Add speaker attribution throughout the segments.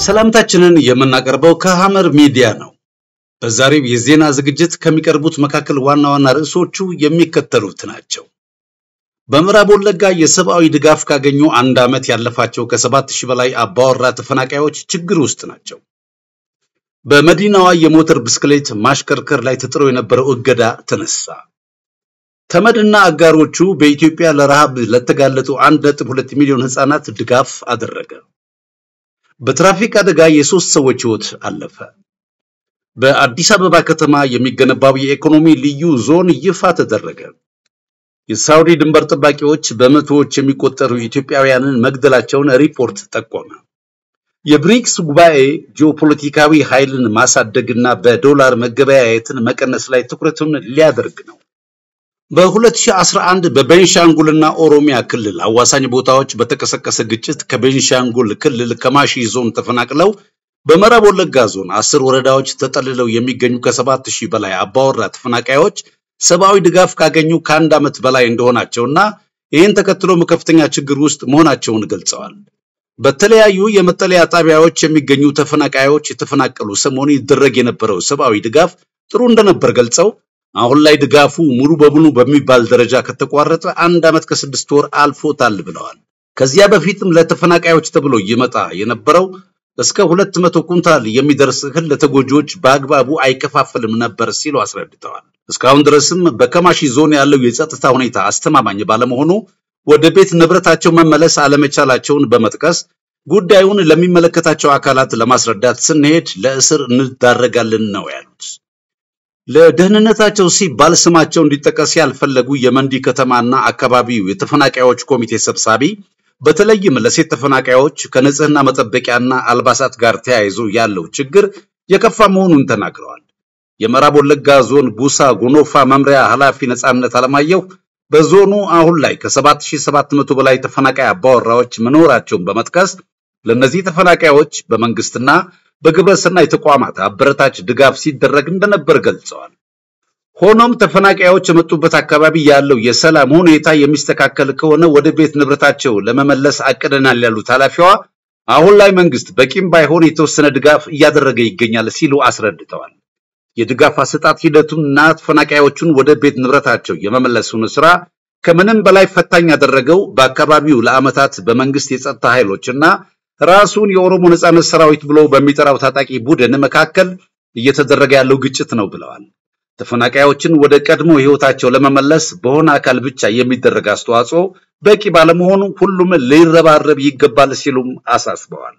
Speaker 1: ሰላምታችንን የምናቀርበው ከሐመር ሚዲያ ነው። በዛሬው የዜና ዝግጅት ከሚቀርቡት መካከል ዋና ዋና ርዕሶቹ የሚከተሉት ናቸው። በምዕራብ ወለጋ የሰብአዊ ድጋፍ ካገኙ አንድ ዓመት ያለፋቸው ከሰባት ሺህ በላይ አባወራ ተፈናቃዮች ችግር ውስጥ ናቸው። በመዲናዋ የሞተር ብስክሌት ማሽከርከር ላይ ተጥሎ የነበረው እገዳ ተነሳ። ተመድና አጋሮቹ በኢትዮጵያ ለረሃብ ለተጋለጡ 1.2 ሚሊዮን ህፃናት ድጋፍ አደረገ። በትራፊክ አደጋ የሶስት ሰዎች ህይወት አለፈ። በአዲስ አበባ ከተማ የሚገነባው የኢኮኖሚ ልዩ ዞን ይፋ ተደረገ። የሳውዲ ድንበር ጠባቂዎች በመቶዎች የሚቆጠሩ ኢትዮጵያውያንን መግደላቸውን ሪፖርት ጠቆመ። የብሪክስ ጉባኤ ጂኦፖለቲካዊ ኃይልን ማሳደግና በዶላር መገበያየትን መቀነስ ላይ ትኩረቱን ሊያደርግ ነው። በ2011 በቤንሻንጉልና ኦሮሚያ ክልል አዋሳኝ ቦታዎች በተቀሰቀሰ ግጭት ከቤንሻንጉል ክልል ከማሺ ዞን ተፈናቅለው በምዕራብ ወለጋ ዞን አስር ወረዳዎች ተጠልለው የሚገኙ ከሰባት ሺህ በላይ አባወራ ተፈናቃዮች ሰብአዊ ድጋፍ ካገኙ ከአንድ ዓመት በላይ እንደሆናቸውና ይህን ተከትሎም ከፍተኛ ችግር ውስጥ መሆናቸውን ገልጸዋል። በተለያዩ የመጠለያ ጣቢያዎች የሚገኙ ተፈናቃዮች የተፈናቀሉ ሰሞኑ ይደረግ የነበረው ሰብአዊ ድጋፍ ጥሩ እንደነበር ገልጸው አሁን ላይ ድጋፉ ሙሉ በሙሉ በሚባል ደረጃ ከተቋረጠ አንድ ዓመት ከስድስት ወር አልፎታል ብለዋል። ከዚያ በፊትም ለተፈናቃዮች ተብሎ ይመጣ የነበረው እስከ ሁለት መቶ ኩንታል የሚደርስ እህል ለተጎጂዎች በአግባቡ አይከፋፈልም ነበር ሲሉ አስረድተዋል። እስካሁን ድረስም በከማሺ ዞን ያለው የጸጥታ ሁኔታ አስተማማኝ ባለመሆኑ ወደ ቤት ንብረታቸው መመለስ አለመቻላቸውን በመጥቀስ ጉዳዩን ለሚመለከታቸው አካላት ለማስረዳት ስንሄድ ለእስር እንዳረጋለን ነው ያሉት። ለደህንነታቸው ሲባል ስማቸው እንዲጠቀስ ያልፈለጉ የመንዲ ከተማና አካባቢው የተፈናቃዮች ኮሚቴ ሰብሳቢ በተለይም ለሴት ተፈናቃዮች ከንጽህና መጠበቂያና አልባሳት ጋር ተያይዞ ያለው ችግር የከፋ መሆኑን ተናግረዋል። የምዕራብ ወለጋ ዞን ቡሳ ጎኖፋ መምሪያ ኃላፊ ነጻነት አለማየሁ በዞኑ አሁን ላይ ከ7700 በላይ ተፈናቃይ አባወራዎች መኖራቸውን በመጥቀስ ለእነዚህ ተፈናቃዮች በመንግስትና በግብረሰናይ ተቋማት አበረታች ድጋፍ ሲደረግ እንደነበር ገልጸዋል። ሆኖም ተፈናቃዮች የመጡበት አካባቢ ያለው የሰላም ሁኔታ የሚስተካከል ከሆነ ወደ ቤት ንብረታቸው ለመመለስ አቅደናል ያሉት ኃላፊዋ አሁን ላይ መንግስት በቂም ባይሆን የተወሰነ ድጋፍ እያደረገ ይገኛል ሲሉ አስረድተዋል። የድጋፍ አሰጣጥ ሂደቱንና ተፈናቃዮቹን ወደ ቤት ንብረታቸው የመመለሱን ስራ ከምንም በላይ ፈታኝ ያደረገው በአካባቢው ለዓመታት በመንግስት የጸጥታ ኃይሎችና ራሱን የኦሮሞ ነጻነት ሰራዊት ብሎ በሚጠራው ታጣቂ ቡድን መካከል እየተደረገ ያለው ግጭት ነው ብለዋል። ተፈናቃዮችን ወደ ቀድሞ ህይወታቸው ለመመለስ በሆነ አካል ብቻ የሚደረግ አስተዋጽኦ በቂ ባለመሆኑ ሁሉም ሊረባረብ ይገባል ሲሉም አሳስበዋል።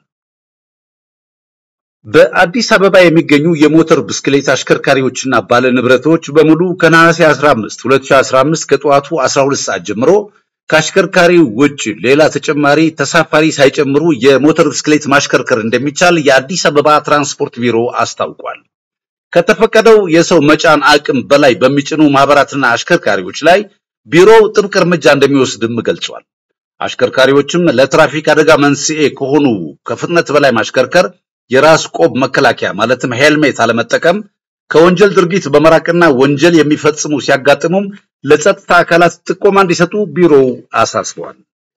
Speaker 1: በአዲስ አበባ የሚገኙ የሞተር ብስክሌት አሽከርካሪዎችና ባለ ንብረቶች በሙሉ ከነሐሴ 15 2015 ከጠዋቱ 12 ሰዓት ጀምሮ ከአሽከርካሪው ውጭ ሌላ ተጨማሪ ተሳፋሪ ሳይጨምሩ የሞተር ብስክሌት ማሽከርከር እንደሚቻል የአዲስ አበባ ትራንስፖርት ቢሮ አስታውቋል። ከተፈቀደው የሰው መጫን አቅም በላይ በሚጭኑ ማህበራትና አሽከርካሪዎች ላይ ቢሮው ጥብቅ እርምጃ እንደሚወስድም ገልጿል። አሽከርካሪዎችም ለትራፊክ አደጋ መንስኤ ከሆኑ ከፍጥነት በላይ ማሽከርከር፣ የራስ ቆብ መከላከያ ማለትም ሄልሜት አለመጠቀም፣ ከወንጀል ድርጊት በመራቅና ወንጀል የሚፈጽሙ ሲያጋጥሙም ለጸጥታ አካላት ጥቆማ እንዲሰጡ ቢሮው አሳስበዋል።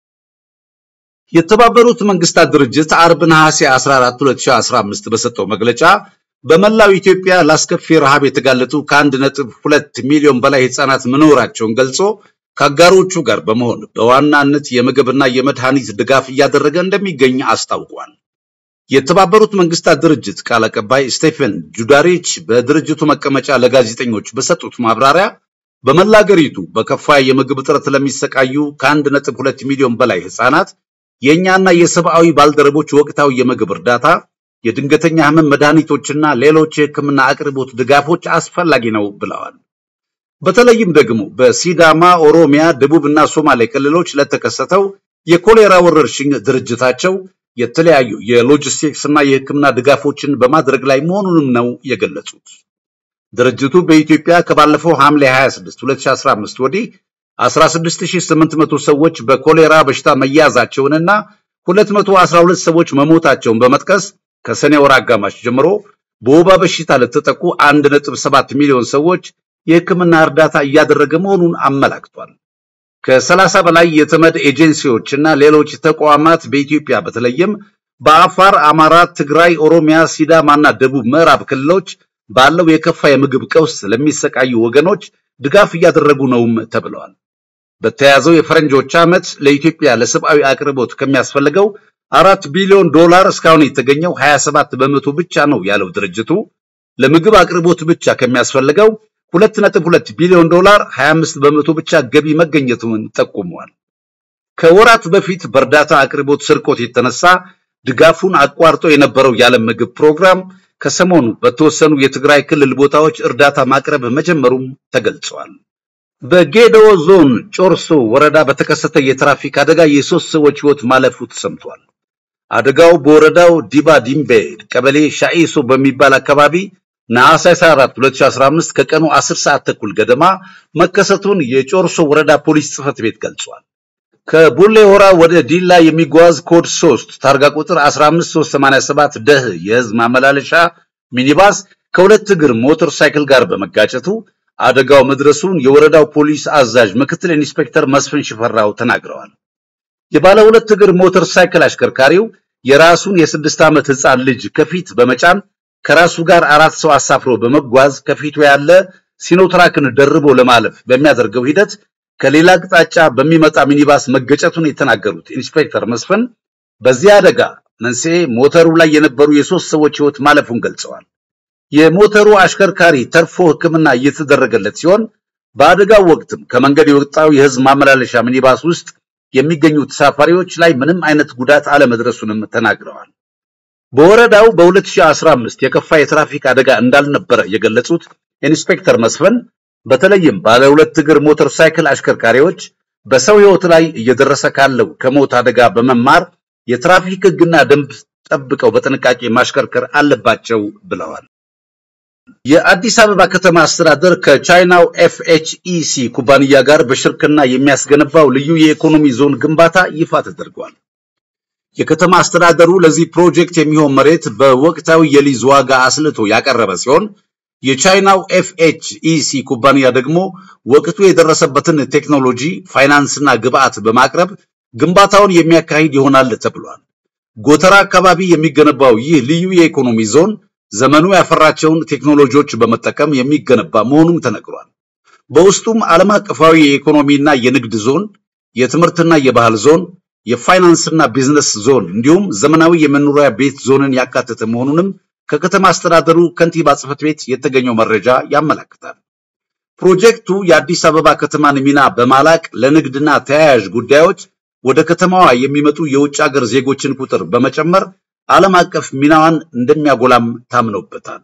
Speaker 1: የተባበሩት መንግስታት ድርጅት አርብ ነሐሴ 14 2015 በሰጠው መግለጫ በመላው ኢትዮጵያ ለአስከፊ ረሃብ የተጋለጡ ከአንድ ነጥብ ሁለት ሚሊዮን በላይ ህፃናት መኖራቸውን ገልጾ ከአጋሮቹ ጋር በመሆን በዋናነት የምግብና የመድኃኒት ድጋፍ እያደረገ እንደሚገኝ አስታውቋል። የተባበሩት መንግስታት ድርጅት ቃል አቀባይ ስቴፈን ጁዳሪች በድርጅቱ መቀመጫ ለጋዜጠኞች በሰጡት ማብራሪያ በመላ አገሪቱ በከፋ የምግብ እጥረት ለሚሰቃዩ ከአንድ ነጥብ ሁለት ሚሊዮን በላይ ህፃናት የእኛና የሰብአዊ ባልደረቦች ወቅታዊ የምግብ እርዳታ የድንገተኛ ህመም መድኃኒቶችና ሌሎች የህክምና አቅርቦት ድጋፎች አስፈላጊ ነው ብለዋል። በተለይም ደግሞ በሲዳማ፣ ኦሮሚያ፣ ደቡብና ሶማሌ ክልሎች ለተከሰተው የኮሌራ ወረርሽኝ ድርጅታቸው የተለያዩ የሎጂስቲክስ እና የህክምና ድጋፎችን በማድረግ ላይ መሆኑንም ነው የገለጹት። ድርጅቱ በኢትዮጵያ ከባለፈው ሐምሌ 26 2015 ወዲህ 16800 ሰዎች በኮሌራ በሽታ መያዛቸውንና 212 ሰዎች መሞታቸውን በመጥቀስ ከሰኔ ወር አጋማሽ ጀምሮ በወባ በሽታ ለተጠቁ 1.7 ሚሊዮን ሰዎች የህክምና እርዳታ እያደረገ መሆኑን አመላክቷል። ከሰላሳ በላይ የተመድ ኤጀንሲዎች እና ሌሎች ተቋማት በኢትዮጵያ በተለይም በአፋር፣ አማራ፣ ትግራይ፣ ኦሮሚያ፣ ሲዳማና ደቡብ ምዕራብ ክልሎች ባለው የከፋ የምግብ ቀውስ ለሚሰቃዩ ወገኖች ድጋፍ እያደረጉ ነውም ተብለዋል። በተያዘው የፈረንጆች ዓመት ለኢትዮጵያ ለሰብአዊ አቅርቦት ከሚያስፈልገው አራት ቢሊዮን ዶላር እስካሁን የተገኘው 27 በመቶ ብቻ ነው ያለው ድርጅቱ ለምግብ አቅርቦት ብቻ ከሚያስፈልገው 2.2 ቢሊዮን ዶላር 25 በመቶ ብቻ ገቢ መገኘቱን ጠቁመዋል። ከወራት በፊት በእርዳታ አቅርቦት ስርቆት የተነሳ ድጋፉን አቋርጦ የነበረው የዓለም ምግብ ፕሮግራም ከሰሞኑ በተወሰኑ የትግራይ ክልል ቦታዎች እርዳታ ማቅረብ መጀመሩም ተገልጿል። በጌዴኦ ዞን ጮርሶ ወረዳ በተከሰተ የትራፊክ አደጋ የሶስት ሰዎች ሕይወት ማለፉ ተሰምቷል። አደጋው በወረዳው ዲባ ዲምቤ ቀበሌ ሻኢሶ በሚባል አካባቢ ነሐሴ 14 2015 ከቀኑ 10 ሰዓት ተኩል ገደማ መከሰቱን የጮርሶ ወረዳ ፖሊስ ጽሕፈት ቤት ገልጿል። ከቡሌ ሆራ ወደ ዲላ የሚጓዝ ኮድ 3 ታርጋ ቁጥር 15387 ደህ የህዝብ ማመላለሻ ሚኒባስ ከሁለት እግር ሞተር ሳይክል ጋር በመጋጨቱ አደጋው መድረሱን የወረዳው ፖሊስ አዛዥ ምክትል ኢንስፔክተር መስፍን ሽፈራው ተናግረዋል። የባለ ሁለት እግር ሞተር ሳይክል አሽከርካሪው የራሱን የስድስት ዓመት ህፃን ልጅ ከፊት በመጫን ከራሱ ጋር አራት ሰው አሳፍሮ በመጓዝ ከፊቱ ያለ ሲኖትራክን ደርቦ ለማለፍ በሚያደርገው ሂደት ከሌላ አቅጣጫ በሚመጣ ሚኒባስ መገጨቱን የተናገሩት ኢንስፔክተር መስፍን በዚህ አደጋ መንስኤ ሞተሩ ላይ የነበሩ የሶስት ሰዎች ህይወት ማለፉን ገልጸዋል። የሞተሩ አሽከርካሪ ተርፎ ሕክምና እየተደረገለት ሲሆን በአደጋው ወቅትም ከመንገድ የወጣው የህዝብ ማመላለሻ ሚኒባስ ውስጥ የሚገኙ ተሳፋሪዎች ላይ ምንም አይነት ጉዳት አለመድረሱንም ተናግረዋል። በወረዳው በ2015 የከፋ የትራፊክ አደጋ እንዳልነበረ የገለጹት ኢንስፔክተር መስፍን በተለይም ባለ ሁለት እግር ሞተር ሳይክል አሽከርካሪዎች በሰው ህይወት ላይ እየደረሰ ካለው ከሞት አደጋ በመማር የትራፊክ ህግና ደንብ ጠብቀው በጥንቃቄ ማሽከርከር አለባቸው ብለዋል። የአዲስ አበባ ከተማ አስተዳደር ከቻይናው ኤፍኤችኢሲ ኩባንያ ጋር በሽርክና የሚያስገነባው ልዩ የኢኮኖሚ ዞን ግንባታ ይፋ ተደርጓል። የከተማ አስተዳደሩ ለዚህ ፕሮጀክት የሚሆን መሬት በወቅታዊ የሊዝ ዋጋ አስልቶ ያቀረበ ሲሆን የቻይናው ኤፍኤችኢሲ ኩባንያ ደግሞ ወቅቱ የደረሰበትን ቴክኖሎጂ ፋይናንስና ግብአት በማቅረብ ግንባታውን የሚያካሂድ ይሆናል ተብሏል። ጎተራ አካባቢ የሚገነባው ይህ ልዩ የኢኮኖሚ ዞን ዘመኑ ያፈራቸውን ቴክኖሎጂዎች በመጠቀም የሚገነባ መሆኑም ተነግሯል። በውስጡም ዓለም አቀፋዊ የኢኮኖሚና የንግድ ዞን፣ የትምህርትና የባህል ዞን፣ የፋይናንስና ቢዝነስ ዞን እንዲሁም ዘመናዊ የመኖሪያ ቤት ዞንን ያካተተ መሆኑንም ከከተማ አስተዳደሩ ከንቲባ ጽሕፈት ቤት የተገኘው መረጃ ያመለክታል። ፕሮጀክቱ የአዲስ አበባ ከተማን ሚና በማላቅ ለንግድና ተያያዥ ጉዳዮች ወደ ከተማዋ የሚመጡ የውጭ ሀገር ዜጎችን ቁጥር በመጨመር ዓለም አቀፍ ሚናዋን እንደሚያጎላም ታምኖበታል።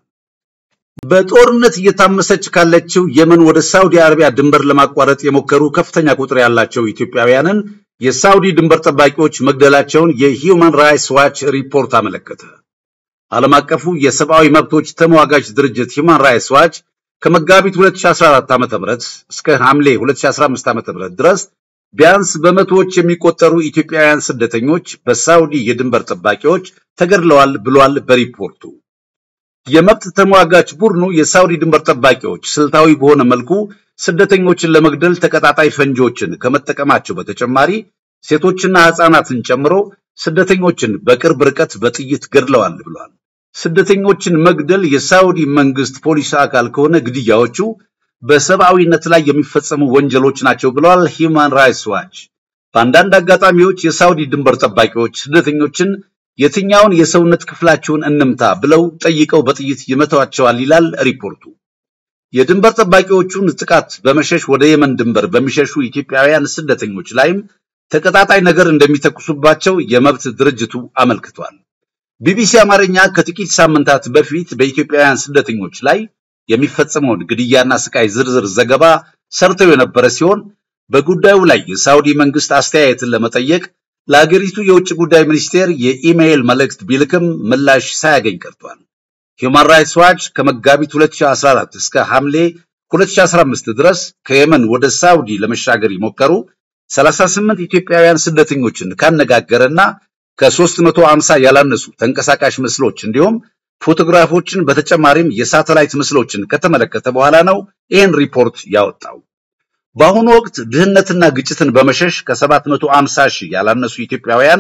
Speaker 1: በጦርነት እየታመሰች ካለችው የመን ወደ ሳውዲ አረቢያ ድንበር ለማቋረጥ የሞከሩ ከፍተኛ ቁጥር ያላቸው ኢትዮጵያውያንን የሳውዲ ድንበር ጠባቂዎች መግደላቸውን የሂውማን ራይትስ ዋች ሪፖርት አመለከተ። ዓለም አቀፉ የሰብአዊ መብቶች ተሟጋች ድርጅት ሂውማን ራይትስ ዋች ከመጋቢት 2014 ዓ.ም እስከ ሐምሌ 2015 ዓ.ም ድረስ ቢያንስ በመቶዎች የሚቆጠሩ ኢትዮጵያውያን ስደተኞች በሳውዲ የድንበር ጠባቂዎች ተገድለዋል ብሏል በሪፖርቱ። የመብት ተሟጋች ቡድኑ የሳውዲ ድንበር ጠባቂዎች ስልታዊ በሆነ መልኩ ስደተኞችን ለመግደል ተቀጣጣይ ፈንጂዎችን ከመጠቀማቸው በተጨማሪ ሴቶችና ሕፃናትን ጨምሮ ስደተኞችን በቅርብ ርቀት በጥይት ገድለዋል ብሏል። ስደተኞችን መግደል የሳውዲ መንግስት ፖሊስ አካል ከሆነ ግድያዎቹ በሰብአዊነት ላይ የሚፈጸሙ ወንጀሎች ናቸው ብለዋል ሂውማን ራይትስ ዋች። በአንዳንድ አጋጣሚዎች የሳውዲ ድንበር ጠባቂዎች ስደተኞችን የትኛውን የሰውነት ክፍላቸውን እንምታ ብለው ጠይቀው በጥይት ይመቷቸዋል ይላል ሪፖርቱ። የድንበር ጠባቂዎቹን ጥቃት በመሸሽ ወደ የመን ድንበር በሚሸሹ ኢትዮጵያውያን ስደተኞች ላይም ተቀጣጣይ ነገር እንደሚተኩሱባቸው የመብት ድርጅቱ አመልክቷል። ቢቢሲ አማርኛ ከጥቂት ሳምንታት በፊት በኢትዮጵያውያን ስደተኞች ላይ የሚፈጸመውን ግድያና ስቃይ ዝርዝር ዘገባ ሰርተው የነበረ ሲሆን በጉዳዩ ላይ የሳውዲ መንግስት አስተያየትን ለመጠየቅ ለአገሪቱ የውጭ ጉዳይ ሚኒስቴር የኢሜይል መልእክት ቢልክም ምላሽ ሳያገኝ ቀርቷል። ሂውማን ራይትስ ዋች ከመጋቢት 2014 እስከ ሐምሌ 2015 ድረስ ከየመን ወደ ሳውዲ ለመሻገር የሞከሩ 38 ኢትዮጵያውያን ስደተኞችን ካነጋገረና ከ350 ያላነሱ ተንቀሳቃሽ ምስሎች እንዲሁም ፎቶግራፎችን በተጨማሪም የሳተላይት ምስሎችን ከተመለከተ በኋላ ነው ይህን ሪፖርት ያወጣው። በአሁኑ ወቅት ድህነትና ግጭትን በመሸሽ ከ750 ሺህ ያላነሱ ኢትዮጵያውያን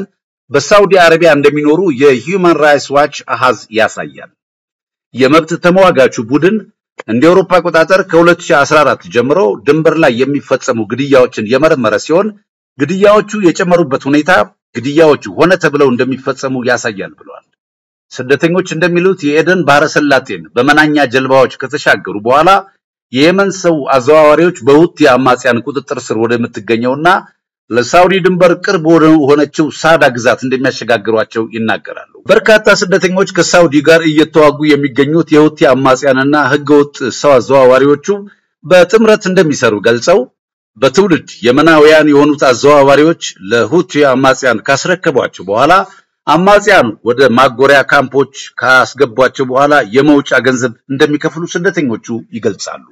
Speaker 1: በሳውዲ አረቢያ እንደሚኖሩ የሂውማን ራይትስ ዋች አሃዝ ያሳያል። የመብት ተሟጋቹ ቡድን እንደ አውሮፓ አቆጣጠር ከ2014 ጀምሮ ድንበር ላይ የሚፈጸሙ ግድያዎችን የመረመረ ሲሆን ግድያዎቹ የጨመሩበት ሁኔታ ግድያዎቹ ሆነ ተብለው እንደሚፈጸሙ ያሳያል ብለዋል። ስደተኞች እንደሚሉት የኤደን ባህረ ሰላጤን በመናኛ ጀልባዎች ከተሻገሩ በኋላ የየመን ሰው አዘዋዋሪዎች በሁቲ አማጽያን ቁጥጥር ስር ወደምትገኘውና ለሳውዲ ድንበር ቅርብ ወደ ሆነችው ሳዳ ግዛት እንደሚያሸጋግሯቸው ይናገራሉ። በርካታ ስደተኞች ከሳውዲ ጋር እየተዋጉ የሚገኙት የሁቲ አማጽያንና ህገወጥ ሰው አዘዋዋሪዎቹ በጥምረት እንደሚሰሩ ገልጸው በትውልድ የመናውያን የሆኑት አዘዋዋሪዎች ለሁቲ አማጽያን ካስረከቧቸው በኋላ አማጽያኑ ወደ ማጎሪያ ካምፖች ካስገቧቸው በኋላ የመውጫ ገንዘብ እንደሚከፍሉ ስደተኞቹ ይገልጻሉ።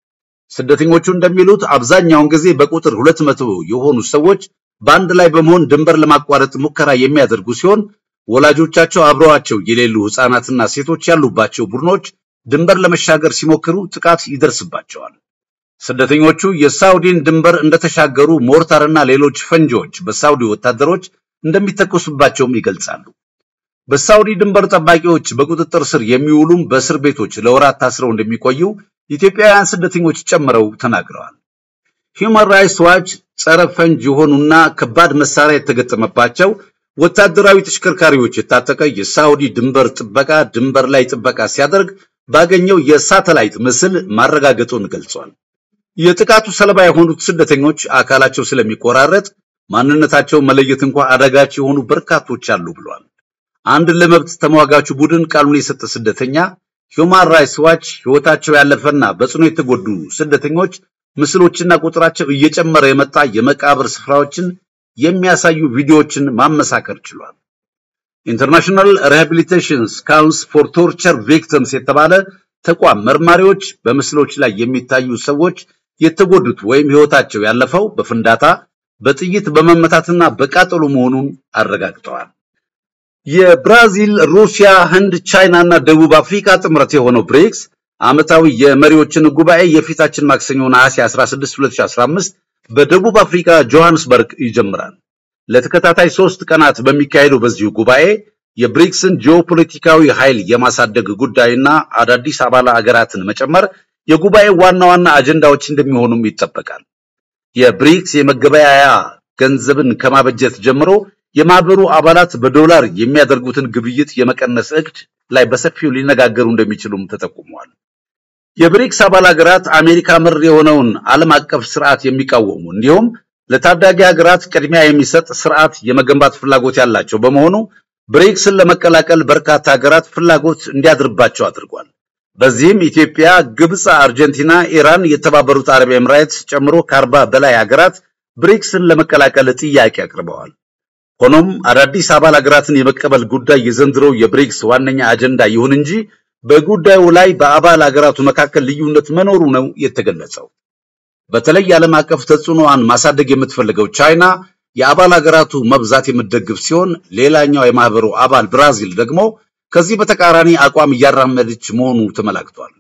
Speaker 1: ስደተኞቹ እንደሚሉት አብዛኛውን ጊዜ በቁጥር ሁለት መቶ የሆኑ ሰዎች በአንድ ላይ በመሆን ድንበር ለማቋረጥ ሙከራ የሚያደርጉ ሲሆን ወላጆቻቸው አብረዋቸው የሌሉ ህፃናትና ሴቶች ያሉባቸው ቡድኖች ድንበር ለመሻገር ሲሞክሩ ጥቃት ይደርስባቸዋል። ስደተኞቹ የሳውዲን ድንበር እንደተሻገሩ ሞርታርና ሌሎች ፈንጂዎች በሳውዲ ወታደሮች እንደሚተኮሱባቸውም ይገልጻሉ። በሳውዲ ድንበር ጠባቂዎች በቁጥጥር ስር የሚውሉም በእስር ቤቶች ለወራት ታስረው እንደሚቆዩ ኢትዮጵያውያን ስደተኞች ጨምረው ተናግረዋል። ሂውማን ራይትስ ዋች ጸረ ፈንጅ የሆኑና ከባድ መሳሪያ የተገጠመባቸው ወታደራዊ ተሽከርካሪዎች የታጠቀ የሳውዲ ድንበር ጥበቃ ድንበር ላይ ጥበቃ ሲያደርግ ባገኘው የሳተላይት ምስል ማረጋገጡን ገልጿል። የጥቃቱ ሰለባ የሆኑት ስደተኞች አካላቸው ስለሚቆራረጥ ማንነታቸው መለየት እንኳ አዳጋች የሆኑ በርካቶች አሉ ብሏል። አንድ ለመብት ተሟጋቹ ቡድን ቃሉን የሰጠ ስደተኛ ሂውማን ራይትስ ዋች ህይወታቸው ያለፈና በጽኑ የተጎዱ ስደተኞች ምስሎችና ቁጥራቸው እየጨመረ የመጣ የመቃብር ስፍራዎችን የሚያሳዩ ቪዲዮዎችን ማመሳከር ችሏል። ኢንተርናሽናል ሪሃቢሊቴሽንስ ካውንስ ፎር ቶርቸር ቪክቲምስ የተባለ ተቋም መርማሪዎች በምስሎች ላይ የሚታዩ ሰዎች የተጎዱት ወይም ህይወታቸው ያለፈው በፍንዳታ በጥይት በመመታትና በቃጠሎ መሆኑን አረጋግጠዋል። የብራዚል፣ ሩሲያ፣ ህንድ፣ ቻይና እና ደቡብ አፍሪካ ጥምረት የሆነው ብሪክስ ዓመታዊ የመሪዎችን ጉባኤ የፊታችን ማክሰኞ ነሐሴ 16 2015 በደቡብ አፍሪካ ጆሃንስበርግ ይጀምራል። ለተከታታይ ሶስት ቀናት በሚካሄደው በዚሁ ጉባኤ የብሪክስን ጂኦፖለቲካዊ ኃይል የማሳደግ ጉዳይና አዳዲስ አባል አገራትን መጨመር የጉባኤው ዋና ዋና አጀንዳዎች እንደሚሆኑም ይጠበቃል። የብሪክስ የመገበያያ ገንዘብን ከማበጀት ጀምሮ የማህበሩ አባላት በዶላር የሚያደርጉትን ግብይት የመቀነስ እቅድ ላይ በሰፊው ሊነጋገሩ እንደሚችሉም ተጠቁመዋል። የብሪክስ አባል ሀገራት አሜሪካ ምር የሆነውን ዓለም አቀፍ ስርዓት የሚቃወሙ እንዲሁም ለታዳጊ ሀገራት ቅድሚያ የሚሰጥ ስርዓት የመገንባት ፍላጎት ያላቸው በመሆኑ ብሪክስን ለመቀላቀል በርካታ ሀገራት ፍላጎት እንዲያድርባቸው አድርጓል። በዚህም ኢትዮጵያ፣ ግብፅ፣ አርጀንቲና፣ ኢራን፣ የተባበሩት አረብ ኤምሬትስ ጨምሮ ከአርባ በላይ ሀገራት ብሪክስን ለመቀላቀል ጥያቄ አቅርበዋል። ሆኖም አዳዲስ አባል ሀገራትን የመቀበል ጉዳይ የዘንድሮው የብሪክስ ዋነኛ አጀንዳ ይሁን እንጂ በጉዳዩ ላይ በአባል ሀገራቱ መካከል ልዩነት መኖሩ ነው የተገለጸው። በተለይ የዓለም አቀፍ ተጽዕኖዋን ማሳደግ የምትፈልገው ቻይና የአባል ሀገራቱ መብዛት የምትደግፍ ሲሆን፣ ሌላኛው የማህበሩ አባል ብራዚል ደግሞ ከዚህ በተቃራኒ አቋም እያራመደች መሆኑ ተመላክቷል።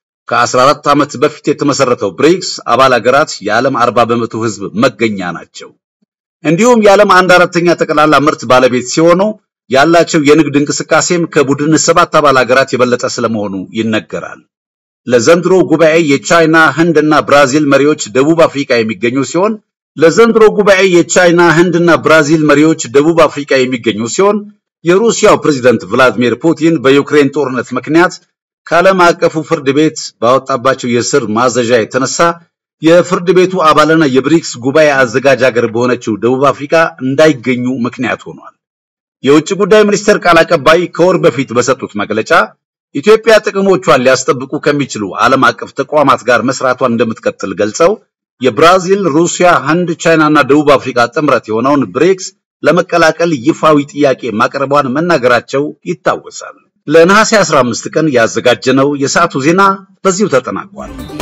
Speaker 1: ከ14 ዓመት በፊት የተመሰረተው ብሪክስ አባል ሀገራት የዓለም 40 በመቶ ህዝብ መገኛ ናቸው። እንዲሁም የዓለም አንድ አራተኛ ጠቅላላ ምርት ባለቤት ሲሆኑ ያላቸው የንግድ እንቅስቃሴም ከቡድን ሰባት አባል ሀገራት የበለጠ ስለመሆኑ ይነገራል። ለዘንድሮ ጉባኤ የቻይና ህንድና ብራዚል መሪዎች ደቡብ አፍሪካ የሚገኙ ሲሆን ለዘንድሮ ጉባኤ የቻይና ህንድና ብራዚል መሪዎች ደቡብ አፍሪካ የሚገኙ ሲሆን የሩሲያው ፕሬዝዳንት ቭላዲሚር ፑቲን በዩክሬን ጦርነት ምክንያት ከዓለም አቀፉ ፍርድ ቤት ባወጣባቸው የስር ማዘዣ የተነሳ የፍርድ ቤቱ አባልና የብሪክስ ጉባኤ አዘጋጅ ሀገር በሆነችው ደቡብ አፍሪካ እንዳይገኙ ምክንያት ሆኗል። የውጭ ጉዳይ ሚኒስቴር ቃል አቀባይ ከወር በፊት በሰጡት መግለጫ ኢትዮጵያ ጥቅሞቿን ሊያስጠብቁ ከሚችሉ ዓለም አቀፍ ተቋማት ጋር መስራቷን እንደምትቀጥል ገልጸው የብራዚል፣ ሩሲያ፣ ህንድ፣ ቻይና እና ደቡብ አፍሪካ ጥምረት የሆነውን ብሪክስ ለመቀላቀል ይፋዊ ጥያቄ ማቅረቧን መናገራቸው ይታወሳል። ለነሐሴ 15 ቀን ያዘጋጀነው የሰዓቱ ዜና በዚሁ ተጠናቋል።